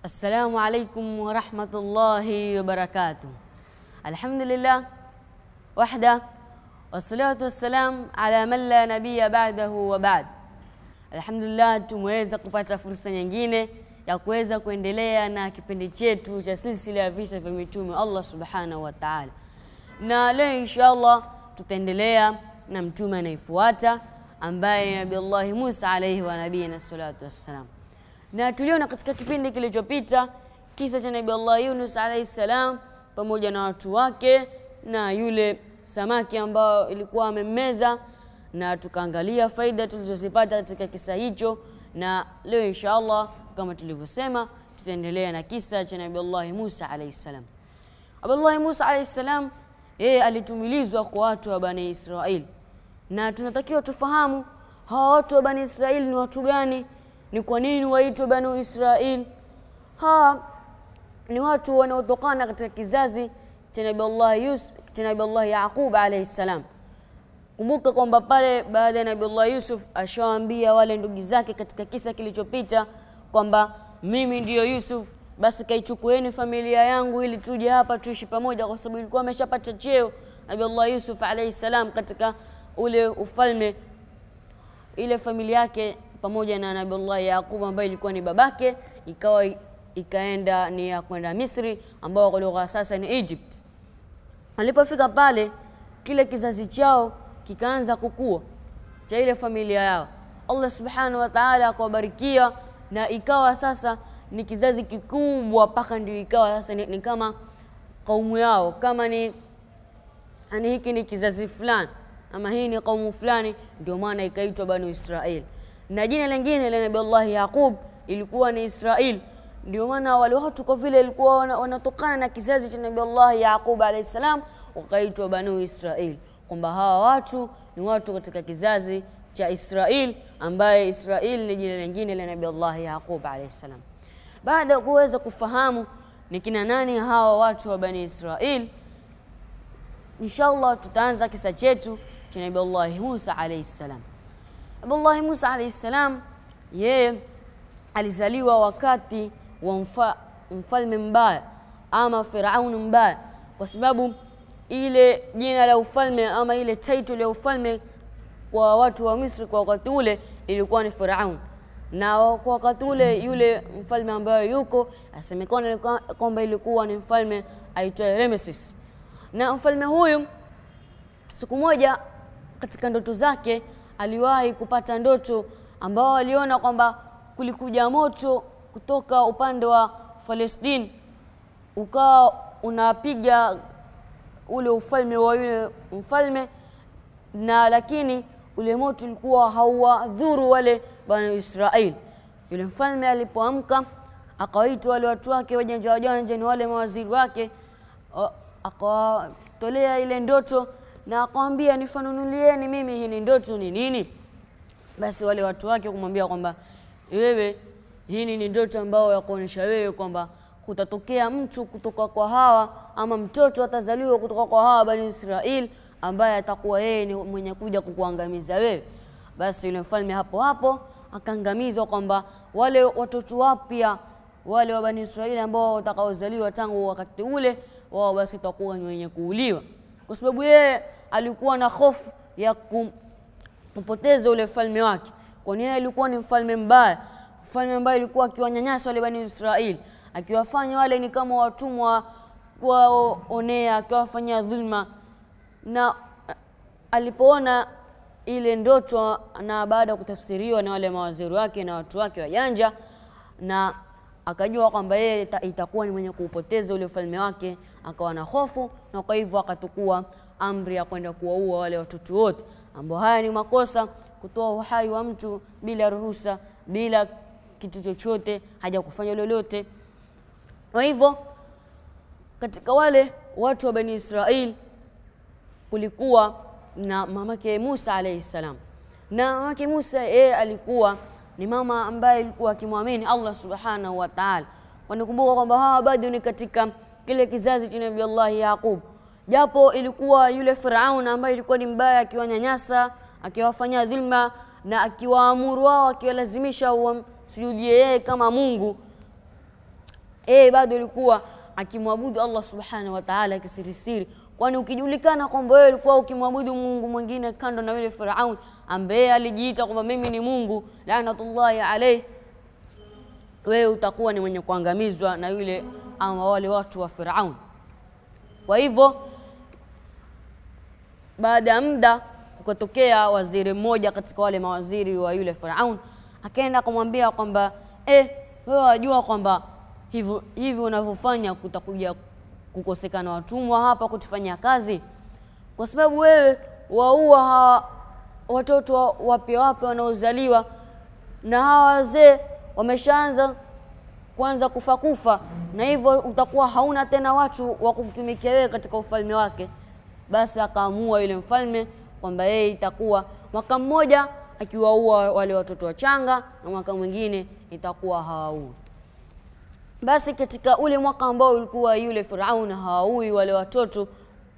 Assalamu alaikum warahmatullahi wabarakatuh. Alhamdulillah wahda wassalatu wassalam ala man la nabiya ba'dahu wa ba'd. Alhamdulillah, tumeweza kupata fursa nyingine ya kuweza kuendelea na kipindi chetu cha silsila ya visa vya mitume Allah subhanahu wa ta'ala, na leo inshallah tutaendelea na mtume anayefuata ambaye ni Nabii Allah Musa alayhi wa nabiyina salatu wassalam na tuliona katika kipindi kilichopita kisa cha Nabii Allah Yunus alayhi salam pamoja na watu wake na yule samaki ambao ilikuwa amemmeza, na tukaangalia faida tulizozipata katika kisa hicho, na leo inshallah kama tulivyosema tutaendelea na kisa cha Nabii Allah Musa alayhi salam. Nabii Musa alayhi salam yeye alitumilizwa kwa watu wa Bani Israil, na tunatakiwa tufahamu hawa watu wa Bani Israil ni watu gani ni kwa nini waitwe Banu Israil? Hawa ni watu wanaotokana katika kizazi cha Nabii Allah Yusuf, cha Nabii Allah Yaqub alayhi salam. Kumbuka kwamba pale baada ya Nabii Allah Yusuf ashawaambia wale ndugu zake katika kisa kilichopita kwamba mimi ndiyo Yusuf, basi kaichukueni familia yangu ili tuje hapa tuishi pamoja, kwa sababu ilikuwa ameshapata cheo Nabii Allah Yusuf alayhi salam katika ule ufalme, ile familia yake pamoja na Nabiullah Yaqub ambaye ilikuwa ni babake, ikawa ikaenda ni ya kwenda Misri, ambao kwa lugha sasa ni Egypt. Alipofika pale, kile kizazi chao kikaanza kukua cha ile familia yao. Allah subhanahu wa ta'ala akawabarikia na ikawa sasa ni kizazi kikubwa, mpaka ndio ikawa sasa ni, ni kama kaumu yao, kama ni yani hiki ni kizazi fulani ama hii ni kaumu fulani, ndio maana ikaitwa Banu Israeli na jina lingine la Nabii Allah Yaqub ilikuwa ni Israil. Ndio maana wale watu kwa vile ilikuwa wanatokana na kizazi cha Nabii Allah Yaqub alayhi salam, wakaitwa Banu Israil, kwamba hawa watu ni watu katika kizazi cha Israil, ambaye Israil ni jina lingine la Nabii Allah Yaqub alayhi salam. Baada ya kuweza kufahamu ni kina nani hawa watu wa Bani Israil, inshallah tutaanza kisa chetu cha Nabii Allah Musa alayhi salam. Nabiullahi Musa alayhi salam yeye alizaliwa wakati wa mfa, mfalme mbaya ama Firaun mbaya, kwa sababu ile jina la ufalme ama ile title ya ufalme kwa watu wa Misri kwa wakati ule ilikuwa ni Firaun, na kwa wakati ule yule mfalme ambaye yuko asemekana kwamba ilikuwa ni mfalme aitwaye Rameses, na mfalme huyu siku moja katika ndoto zake aliwahi kupata ndoto ambao aliona kwamba kulikuja moto kutoka upande wa Palestine ukawa unapiga ule ufalme wa yule mfalme, na lakini ule moto ulikuwa hauwadhuru wale bwana Israeli. Yule mfalme alipoamka akawaita wale watu wake wajanja wajanja, ni wale mawaziri wake, akawatolea ile ndoto na akamwambia nifanunulieni mimi hii ni ndoto ni nini? Basi wale watu wake kumwambia kwamba wewe, hii ni ndoto ambayo ya kuonyesha wewe kwamba kutatokea mtu kutoka kwa hawa ama mtoto atazaliwa kutoka kwa hawa Bani Israeli ambaye atakuwa yeye ni mwenye kuja kukuangamiza wewe. Basi yule mfalme hapo hapo akaangamizwa kwamba wale watoto wapya wale wa Bani Israeli ambao watakaozaliwa tangu wakati ule wao basi watakuwa ni wenye kuuliwa kwa sababu yeye alikuwa na hofu ya kumpoteza ule mfalme wake, kwani yeye alikuwa ni mfalme mbaya, mfalme ambaye alikuwa akiwanyanyasa wale Bani Israeli, akiwafanya wale ni kama watumwa, kuwaonea, akiwafanyia dhulma. Na alipoona ile ndoto na baada ya kutafsiriwa na wale mawaziri wake na watu wake wajanja, na akajua kwamba yeye itakuwa ni mwenye kuupoteza ule ufalme wake, akawa na hofu, na kwa hivyo akatukua amri ya kwenda kuwaua wale watoto wote, ambao haya ni makosa, kutoa uhai wa mtu bila ruhusa, bila kitu chochote, haja kufanya lolote. Kwa hivyo katika wale watu wa Bani Israil kulikuwa na mamake Musa alayhi salam, na mamake Musa yeye alikuwa ni mama ambaye alikuwa akimwamini Allah subhanahu wa ta'ala, kwani kumbuka kwamba hawa bado ni katika kile kizazi cha Nabii Allah Yaqub, japo ilikuwa yule Firaun ambaye ilikuwa ni mbaya, akiwanyanyasa, akiwafanyia dhulma na akiwaamuru wao, akiwalazimisha wamsujudie yeye kama Mungu, yeye bado alikuwa akimwabudu Allah subhanahu wa ta'ala kisirisiri, kwani ukijulikana kwamba wewe ulikuwa ukimwabudu Mungu mwingine kando na yule Firaun ambaye alijiita kwamba mimi ni Mungu, laanatullahi alayhi, wewe utakuwa ni mwenye kuangamizwa na yule ama wale watu wa Firaun. Kwa hivyo baada ya muda kukatokea waziri mmoja katika wale mawaziri wa yule Firaun, akaenda kumwambia kwamba eh, wewe wajua kwamba hivyo hivi unavyofanya kutakuja kukosekana watumwa hapa kutufanyia kazi, kwa sababu wewe waua hawa watoto wapya wapya wanaozaliwa na hawa wazee wameshaanza kwanza kufa kufa, na hivyo utakuwa hauna tena watu wa kumtumikia wewe katika ufalme wake. Basi akaamua yule mfalme kwamba yeye itakuwa mwaka mmoja akiwaua wale watoto wachanga na mwaka mwingine itakuwa hawaui. Basi katika ule mwaka ambao ulikuwa yule Firaun hawaui wale watoto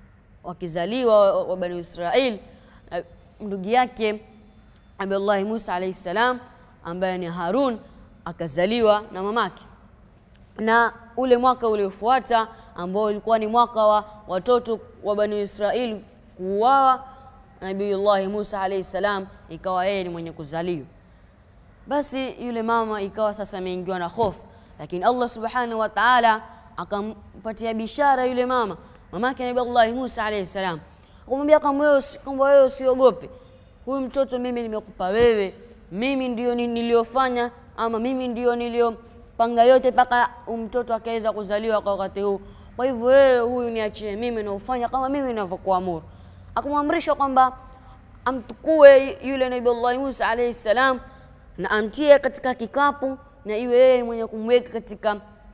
wakizaliwa wa Bani Israil, ndugu yake Nabiullahi Musa alayhi salam ambaye ni Harun akazaliwa na mamake, na ule mwaka uliofuata ambao ulikuwa ni mwaka wa watoto wa Bani Israil kuuawa, Nabiyullahi Musa alayhi salam ikawa yeye ni mwenye kuzaliwa. Basi yule mama ikawa sasa ameingiwa na hofu, lakini Allah subhanahu wa ta'ala akampatia bishara yule mama mamake Nabiyullahi Musa alayhi salam, akamwambia kwamba wewe usiogope, huyu mtoto mimi nimekupa wewe, mimi ndio niliyofanya ama mimi ndio niliyopanga yote mpaka mtoto akaweza kuzaliwa kwa wakati huu. Kwa hivyo wewe huyu niachie mimi na ufanya kama mimi ninavyokuamuru. Akamwamrisha kwamba amtukue yule Nabiyullahi Musa alayhi salam na amtie katika kikapu na iwe yeye mwenye kumweka katika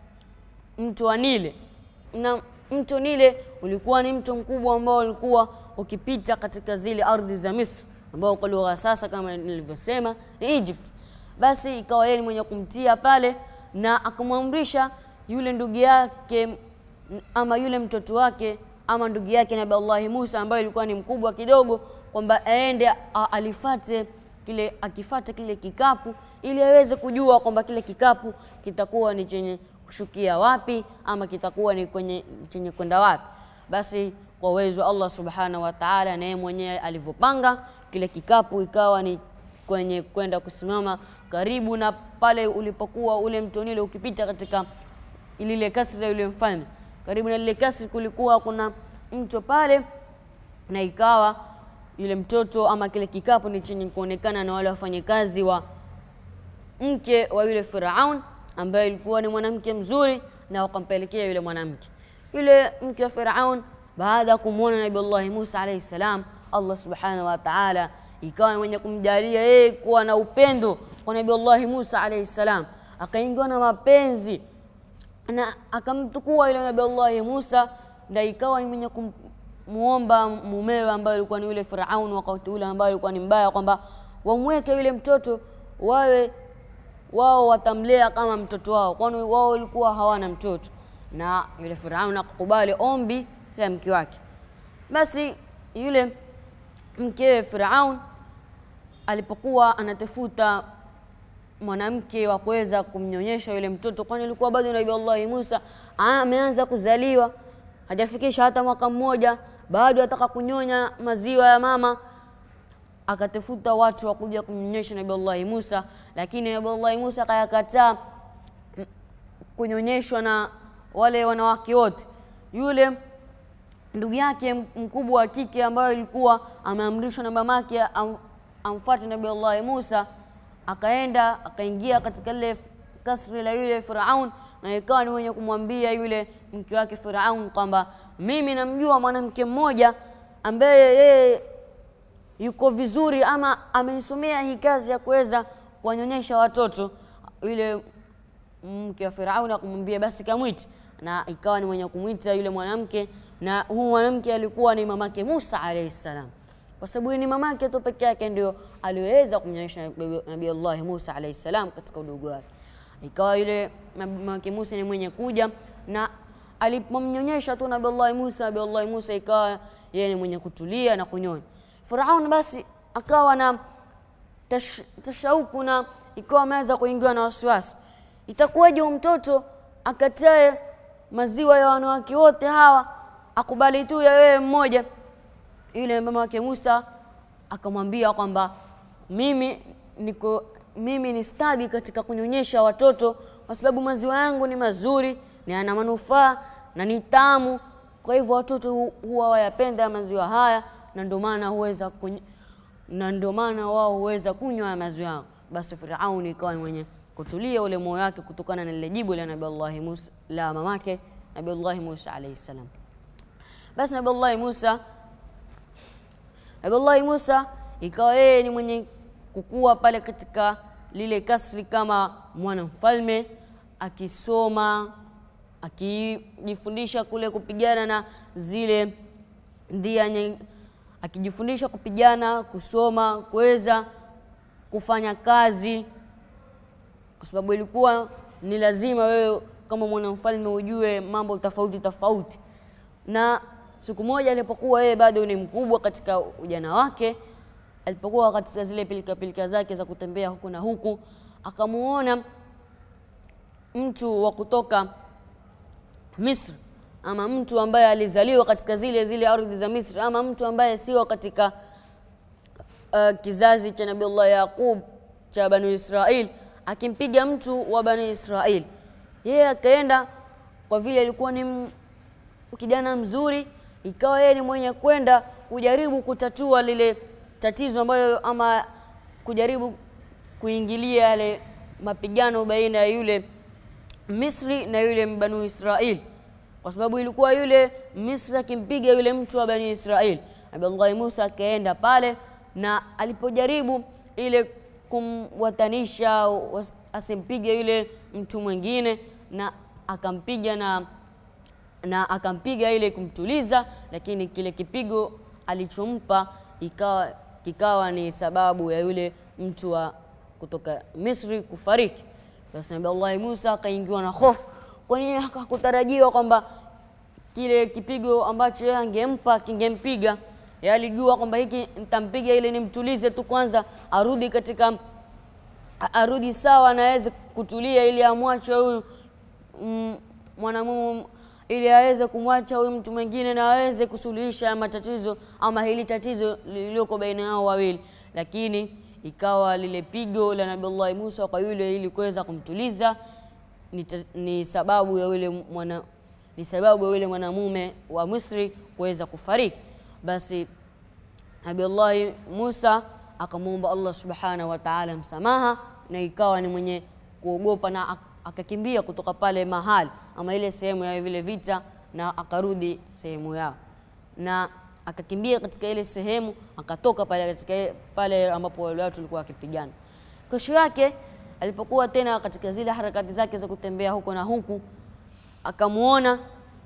mto wa Nile. Na mto Nile ulikuwa ni mto mkubwa ambao ulikuwa ukipita katika zile ardhi za Misri ambao kwa lugha sasa kama nilivyosema ni Egypt. Basi ikawa yeye mwenye kumtia pale na akamwamrisha yule ndugu yake ama yule mtoto wake ama ndugu yake Nabii Allah Musa ambaye ilikuwa ni mkubwa kidogo, kwamba aende alifate kile akifate kile kikapu ili aweze kujua kwamba kile kikapu kitakuwa ni chenye kushukia wapi ama kitakuwa ni kwenye chenye kwenda wapi. Basi kwa uwezo wa Allah subhanahu wa ta'ala, na yeye mwenyewe alivyopanga kile kikapu ikawa ni kwenye kwenda kusimama karibu na pale ulipokuwa ule mto Nile ukipita katika lile kasri la yule mfalme. Karibu na lile kasri kulikuwa kuna mto pale, na ikawa yule mtoto ama kile kikapu ni chenye kuonekana na wale wafanyakazi wa mke wa yule Firaun ambaye ilikuwa ni mwanamke mzuri, na wakampelekea yule mwanamke. Yule mke wa Firaun baada ya kumwona Nabii Allah Musa alayhi salam, Allah subhanahu wa ta'ala ikawa mwenye kumjalia yeye kuwa na upendo kwa Nabii Allah Musa alayhi salam, akaingiwa na mapenzi na akamtukua yule Nabii Allah Musa, na ikawa ni mwenye kumuomba mumewe ambaye alikuwa ni yule Firaun wakati ule ambaye alikuwa ni mbaya, kwamba wamweke yule mtoto wawe wao watamlea kama mtoto wao, kwani wao walikuwa hawana mtoto. Na yule Firaun akakubali ombi la mke wake. Basi yule mkewe Firaun alipokuwa anatafuta mwanamke wa kuweza kumnyonyesha yule mtoto, kwani alikuwa bado Nabii Allah Musa ameanza kuzaliwa, hajafikisha hata mwaka mmoja, bado ataka kunyonya maziwa ya mama. Akatafuta watu wa kuja kumnyonyesha Nabii Allah Musa, lakini Nabii Allah Musa akayakataa kunyonyeshwa na wale wanawake wote. Yule ndugu yake mkubwa wa kike ambaye ilikuwa ameamrishwa na mamake am, amfuate Nabii Allah Musa akaenda akaingia katika lile kasri la yule Firaun, na ikawa ni mwenye kumwambia yule mke wake Firaun kwamba mimi namjua mwanamke mmoja ambaye yeye yuko vizuri ama ameisomea hii kazi ya kuweza kuwanyonyesha watoto. Yule mke wa Firaun akamwambia basi kamwiti, na ikawa ni mwenye kumwita yule mwanamke, na huyu mwanamke alikuwa ni mamake Musa alayhi salam kwa sababu ni mamake tu peke yake ndio aliweza kumnyonyesha Nabii Allah Musa alayhi salam katika udogo wake. Ikawa yule mamake Musa ni mwenye kuja na alipomnyonyesha tu Nabii Allah Musa, Nabii Allah Musa ikawa yeye ni mwenye kutulia na kunyonya. Firaun basi akawa na tash, tashauku na ikawa ameweza kuingiwa na wasiwasi, itakuwaje mtoto akatae maziwa ya wanawake wote hawa, akubali tu ya wewe mmoja. Yule mama wake Musa akamwambia kwamba mimi niko mimi ni stadi katika kunyonyesha watoto, kwa sababu maziwa yangu ni mazuri na yana manufaa na ni tamu. Kwa hivyo watoto hu- huwa wayapenda maziwa haya, na ndio maana huweza kuny... na ndio maana wao huweza kunywa haya maziwa yao. Basi Firauni ikawa ni mwenye kutulia ule moyo wake kutokana na lile jibu la Nabii Musa la mamake Nabii Musa alayhi salam. Basi Nabii Musa Nabii Musa ikawa yeye ni mwenye kukua pale katika lile kasri kama mwana mfalme, akisoma akijifundisha kule kupigana na zile ndia nye- akijifundisha kupigana, kusoma, kuweza kufanya kazi, kwa sababu ilikuwa ni lazima wewe kama mwanamfalme ujue mambo tofauti tofauti. Na siku moja alipokuwa yeye bado ni mkubwa katika ujana wake, alipokuwa katika zile pilika pilika zake za kutembea huku na huku, akamuona mtu wa kutoka Misri ama mtu ambaye alizaliwa katika zile zile ardhi za Misri ama mtu ambaye sio katika uh, kizazi cha Nabiullah Yaqub cha Bani Israil akimpiga mtu wa Bani Israil. Yeye akaenda kwa vile alikuwa ni m- kijana mzuri, ikawa yeye ni mwenye kwenda kujaribu kutatua lile tatizo ambalo ama kujaribu kuingilia yale mapigano baina ya yule Misri na yule Banu Israil, kwa sababu ilikuwa yule Misri akimpiga yule mtu wa Bani Israil. Nabii Musa akaenda pale na alipojaribu ile kumwatanisha was- asimpige yule mtu mwingine, na akampiga na na akampiga ile kumtuliza, lakini kile kipigo alichompa ikawa kikawa ni sababu ya yule mtu wa kutoka Misri kufariki. Basi Nabii Allah Musa akaingiwa na hofu, kwani yeye hakutarajiwa kwamba kile kipigo ambacho yeye angempa kingempiga. Yeye alijua kwamba hiki nitampiga ili nimtulize tu kwanza, arudi katika a- arudi sawa na aweze kutulia, ili amwache huyu mm, mwanamume ili aweze kumwacha huyu mtu mwingine na aweze kusuluhisha haya matatizo ama hili tatizo lililoko baina yao wawili, lakini ikawa lile pigo la Nabii Musa kwa yule ili kuweza kumtuliza ni, ta- ni sababu ya yule mwana ni sababu ya yule mwanamume wa Misri kuweza kufariki. Basi Nabiullahi Musa akamwomba Allah subhanahu wa ta'ala msamaha, na ikawa ni mwenye kuogopa na ak- akakimbia kutoka pale mahali ama ile sehemu ya vile vita, na akarudi sehemu yao, na akakimbia katika ile sehemu, akatoka pale katika ile- pale ambapo wale watu walikuwa wakipigana. Kesho yake alipokuwa tena katika zile harakati zake za kutembea huko na huku, akamuona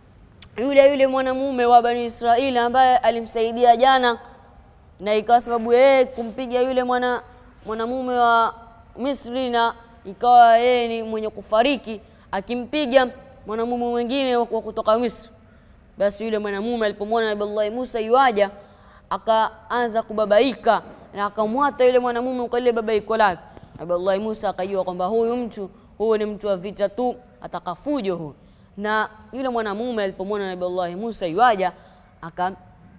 yule yule mwanamume wa Bani Israili ambaye alimsaidia jana, na ikawa sababu yeye kumpiga yule mwana mwanamume wa Misri, na ikawa yeye ni mwenye kufariki akimpiga mwanamume mwingine wa wa kutoka Misri. Basi yule mwanamume alipomwona Nabii Musa yuaja, akaanza kubabaika na akamwata yule mwanamume kwa ile babaiko lake. Nabii Musa akajua kwamba huyu mtu huyu ni mtu wa vita tu, atakafujo huyu. Na yule mwanamume alipomwona Nabii Musa yuaja, aka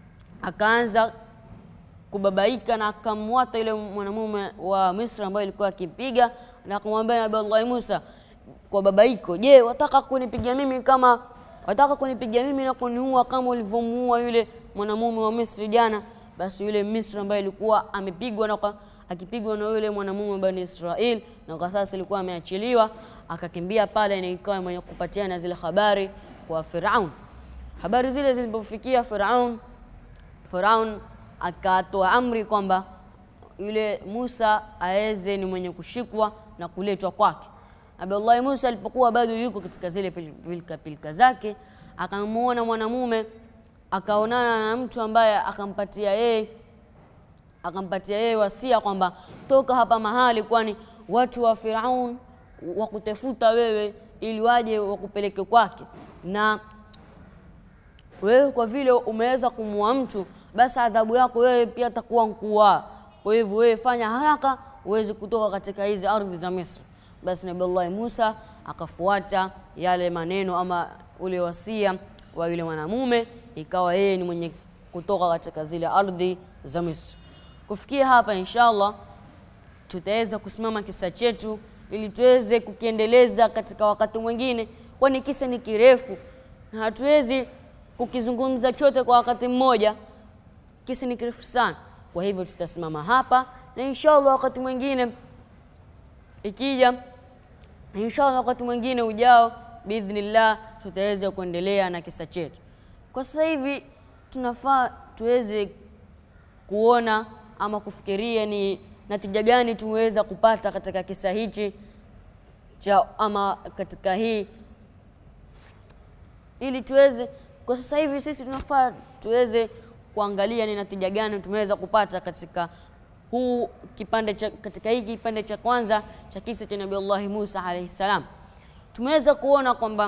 akaanza kubabaika na akamwata yule mwanamume wa Misri ambaye alikuwa akimpiga na akamwambia Nabii Allah Musa kwa babaiko, je, wataka kunipiga mimi kama wataka kunipiga mimi na kuniua kama ulivyomuua yule mwanamume wa Misri jana? Basi yule Misri ambaye alikuwa amepigwa na kwa- akipigwa na yule mwanamume wa Bani Israel na kwa sasa alikuwa ameachiliwa, akakimbia pale na ikawa mwenye kupatiana zile habari kwa Firaun. Habari zile zilipofikia Firaun, Firaun akatoa amri kwamba yule Musa aweze ni mwenye kushikwa na kuletwa kwake. Nabii Musa alipokuwa bado yuko katika zile pilika pilika zake, akamuona mwanamume, akaonana na mtu ambaye akampatia yeye akampatia yeye wasia kwamba toka hapa mahali, kwani watu wa Firaun wakutafuta wewe ili waje wakupeleke kwake na wewe kwa vile umeweza kumua mtu, basi adhabu yako wewe pia atakuwa mkuwa. Kwa hivyo wewe fanya haraka uweze kutoka katika hizi ardhi za Misri. Basi Nabiullahi Musa akafuata yale maneno ama ule wasia wa yule mwanamume, ikawa yeye ni mwenye kutoka katika zile ardhi za Misri. Kufikia hapa, inshallah tutaweza kusimama kisa chetu ili tuweze kukiendeleza katika wakati mwingine, kwani kisa ni kirefu na hatuwezi kukizungumza chote kwa wakati mmoja. Kisa ni kirefu sana, kwa hivyo tutasimama hapa na inshallah wakati mwingine ikija, inshallah wakati mwingine ujao biidhnillah, tutaweza kuendelea na kisa chetu. Kwa sasa hivi tunafaa tuweze kuona ama kufikiria ni natija gani tumeweza kupata katika kisa hichi cha ama katika hii, ili tuweze kwa sasa hivi sisi tunafaa tuweze kuangalia ni natija gani tumeweza kupata katika huu kipande cha, katika hii kipande cha kwanza cha kisa cha Nabii Allah Musa alayhi salam. Tumeweza kuona kwamba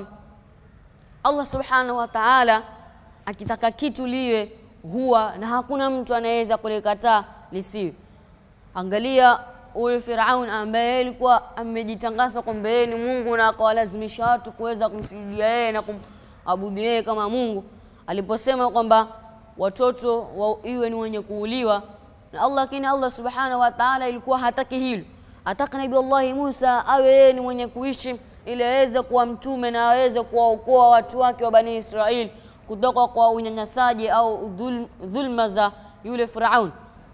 Allah subhanahu wa ta'ala akitaka kitu liwe huwa na hakuna mtu anayeweza kulikataa lisiwe. Angalia huyu Firaun ambaye alikuwa amejitangaza kwamba yeye ni Mungu na akawalazimisha watu kuweza kumsujudia yeye na kumabudu yeye kama Mungu, aliposema kwamba watoto wa iwe ni wenye kuuliwa na Allah, lakini Allah subhanahu wa ta'ala ilikuwa hataki hilo, ataka Nabii Allah Musa awe yeye ni mwenye kuishi ili aweze kuwa mtume na aweze kuwaokoa watu wake wa Bani Israeli kutoka kwa unyanyasaji au dhul, dhulma za yule Firaun.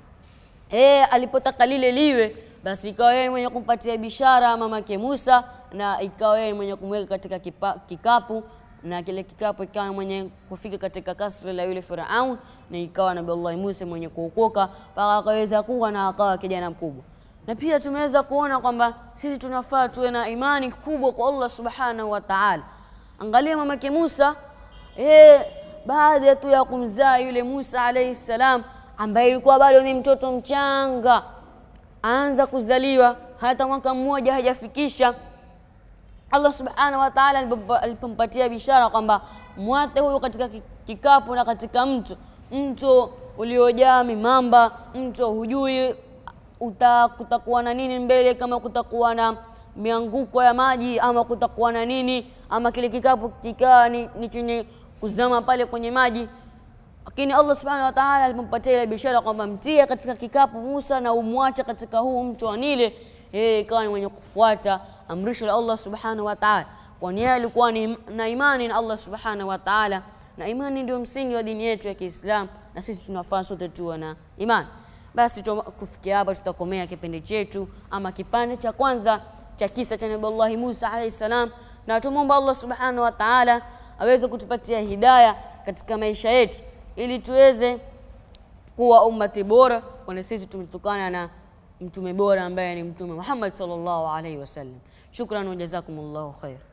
Eh, alipotaka lile liwe, basi ikawa yeye mwenye kumpatia bishara mamake Musa, na ikawa yeye mwenye kumweka katika kipa, kikapu na kile kikapu ikawa mwenye kufika katika kasri la yule Firaun, na ikawa Nabii Allah Musa mwenye kuokoka mpaka akaweza kuwa na akawa kijana mkubwa. Na pia tumeweza kuona kwamba sisi tunafaa tuwe na imani kubwa kwa Allah subhanahu wa ta'ala. Angalia mamake Musa eh, baada tu ya kumzaa yule Musa alayhi salam ambaye ilikuwa bado ni mtoto mchanga, aanza kuzaliwa, hata mwaka mmoja hajafikisha. Allah subhanahu wa ta'ala alipompatia bishara kwamba mwate huyu katika kikapu na katika mto, mto uliojaa mimamba, mto hujui uta, kutakuwa na nini mbele, kama kutakuwa na mianguko ya maji ama kutakuwa na nini, ama kile kikapu kikaa ni, ni chenye kuzama pale kwenye maji lakini Allah subhanahu wa ta'ala alipompatia ile bishara kwamba mtie katika kikapu Musa na umwache katika huu mto wa Nile, yeye ikawa ni mwenye kufuata amrisho la Allah subhanahu wa ta'ala, kwani yeye alikuwa ni na imani na Allah subhanahu wa ta'ala, na imani ndio msingi wa dini yetu ya Kiislamu, na sisi tunafaa sote tuwe na imani. Basi kufikia hapa tutakomea kipindi chetu ama kipande cha kwanza cha kisa cha Nabii Allah Musa alayhi salam, na tumomba Allah subhanahu wa ta'ala aweze kutupatia hidaya katika maisha yetu ili tuweze kuwa ummati bora, kwani sisi tumetokana na mtume bora ambaye ni Mtume Muhammad sallallahu alaihi wasallam. Shukran wa jazakumullahu khair.